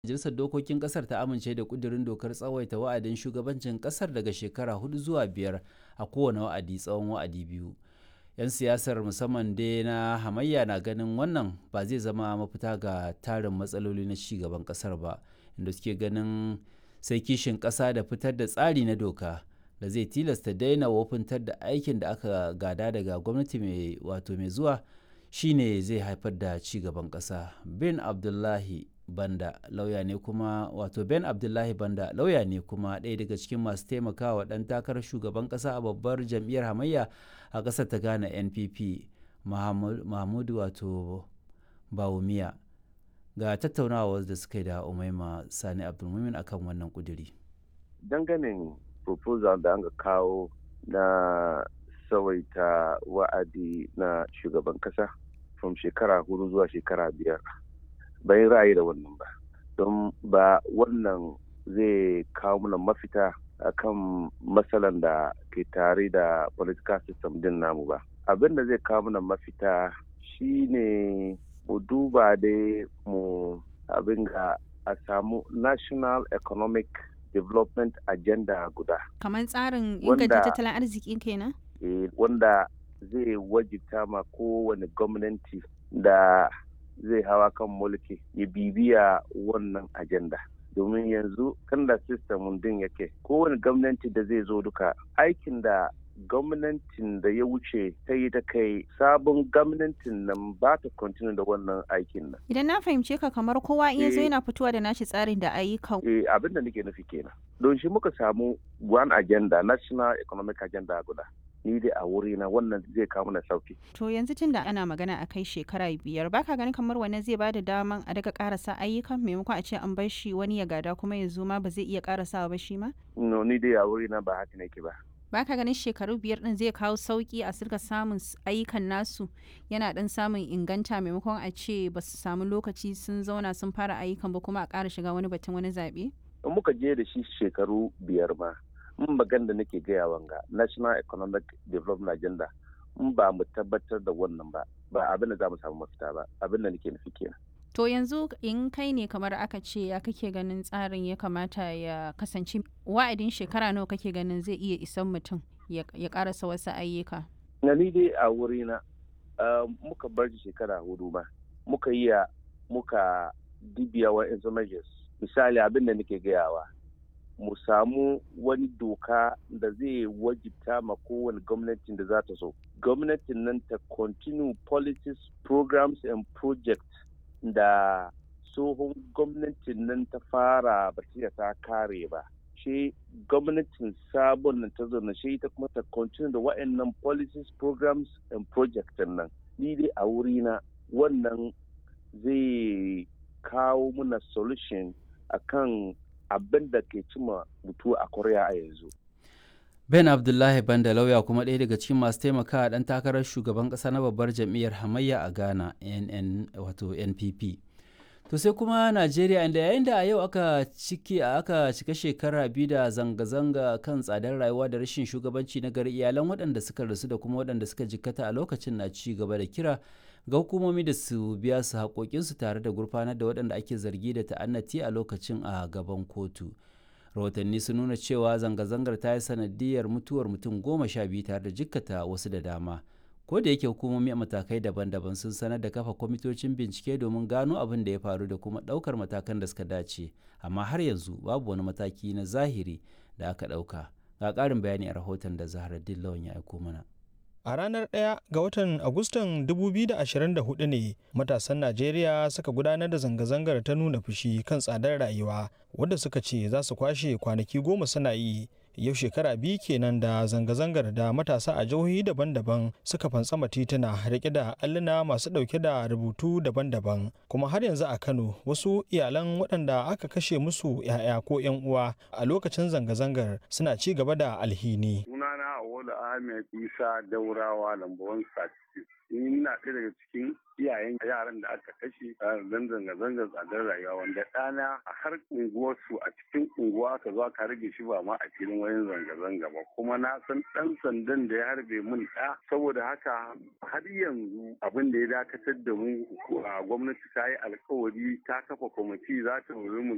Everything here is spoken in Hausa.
Majalisar Dokokin Ƙasar ta amince da ƙudurin dokar tsawaita wa'adin shugabancin ƙasar daga shekara hudu zuwa biyar a kowane wa'adi tsawon wa'adi biyu. 'Yan siyasar musamman dai na hamayya na ganin wannan ba zai zama mafita ga tarin matsaloli na ci gaban ƙasar ba, inda suke ganin sai kishin ƙasa da fitar da tsari na doka da zai tilasta daina wofintar da aikin da aka gada daga gwamnati mai wato mai zuwa shine zai haifar da ci gaban ƙasa. bin abdullahi banda lauya ne kuma wato ben abdullahi banda lauya ne kuma ɗaya daga cikin masu taimakawa ɗan takarar shugaban ƙasa a babbar jam'iyyar hamayya a ƙasar ta ghana npp mahmud wato bawumiya ga tattaunawa da suka yi da umaima sani abdulmumin akan wannan kuduri danganin proposal da an kawo na tsawaita wa'adi na shugaban kasa from shekara hudu zuwa shekara biyar bayan ra'ayi da wannan ba don ba wannan zai kawo mana mafita akan matsalan da ke tare da political system din namu ba abin da zai kawo mana mafita shine mu duba dai mu abin ga a samu national economic development agenda guda kamar tsarin inganta tattalin arziki kenan eh, wanda zai wajibta ma kowane gwamnati da zai hawa kan mulki ya bibiya wannan agenda domin yanzu kan da system din yake kowane gwamnati da zai zo duka aikin da gwamnatin da ya wuce ta yi ta kai sabon gwamnatin nan ba ta continue da wannan aikin nan. Idan na fahimce ka kamar kowa in yazo yana fitowa da nashi tsarin da ayyukan. Eh abin da nake nufi kenan. Don shi muka samu one agenda national economic agenda guda. Ni dai a wuri na wannan zai kawo mana sauki. To yanzu tunda ana magana a kai shekara biyar baka ganin kamar wannan zai bada daman a daga karasa ayyukan maimakon a ce an bar shi wani ya gada kuma ya zo ma ba zai iya karasawa ba shi ma? No ni dai a wuri na ba haka nake ba. baka ganin shekaru biyar din zai kawo sauki a sirka samun ayyukan nasu yana dan samun inganta maimakon a ce ba su samu lokaci sun zauna sun fara ayyukan ba kuma a ƙara shiga wani batun wani zaɓe? in muka je da shi shekaru biyar ma in magan da nake gaya wanga national economic development agenda in ba mu tabbatar da wannan ba ba abin da za mu samu mafita ba abin da nake nufi kenan To yanzu in kai ne kamar aka ce ya kake ganin tsarin ya kamata ya kasance wa'adin shekara nawa kake ganin zai iya isan mutum ya karasa wasu ayyuka? Na ni dai a wurina muka bar shekara hudu ma muka yi muka dibiya wa measures misali abin da nake gayawa mu samu wani doka da zai wajibta ma kowane gwamnatin da za ta so gwamnatin nan ta continue policies programs and projects da tsohon gwamnatin nan ta fara ba ta kare ba shi gwamnatin sabon nan ta zauna shi ta kuma ta continue da wa'annan policies programs and projects nan ni dai a wurina wannan zai kawo muna solution akan abin da ke cima mutu a korea a yanzu ben abdullahi banda lauya kuma ɗaya daga cikin masu taimakawa ɗan takarar shugaban ƙasa na babbar jam'iyyar hamayya a ghana nn wato npp to sai kuma najeriya inda yayin da a yau aka ciki aka cika shekara biyu da zanga-zanga kan tsadar rayuwa da rashin shugabanci na gari iyalan waɗanda suka rasu da kuma waɗanda suka jikkata a lokacin na ci gaba da kira ga hukumomi da su biya su haƙoƙinsu tare da gurfanar da waɗanda ake zargi da ta'annati a lokacin a gaban kotu rahotanni sun nuna cewa zanga-zangar ta yi sanadiyar mutuwar mutum goma sha biyu tare da jikkata wasu da dama ko da yake hukumomi a matakai daban-daban sun sanar da kafa kwamitocin bincike domin gano abin da ya faru da kuma ɗaukar matakan da suka dace amma har yanzu babu wani mataki na zahiri da aka ɗauka ga ƙarin bayani a rahoton da zahar lawan ya aiko mana A ranar 1 ga watan Agustan 2024 ne matasan Najeriya suka gudanar da zanga-zangar ta nuna fushi kan tsadar rayuwa wadda suka ce za su kwashe kwanaki goma suna yi. Yau shekara biyu kenan da zanga-zangar da matasa a jihohi daban-daban suka fantsama tituna rike da alluna masu ɗauke da rubutu daban-daban. Kuma har yanzu a Kano wasu iyalan waɗanda aka kashe musu 'ya'ya ko 'yan uwa a lokacin zanga-zangar suna ci gaba da alhini. Awolu Ahmed Isa Daurawa lambawan Sati. Ni ina ɗaya daga cikin iyayen yaran da aka kashe don zanga-zangar tsadar rayuwa wanda ɗana a har unguwarsu a cikin unguwa aka zo aka rage shi ba ma a filin wayan zanga-zanga ba kuma na san ɗan sandan da ya harbe mun ɗa saboda haka har yanzu abin da ya dakatar da mu gwamnati ta yi alkawari ta kafa kwamiti za ta mu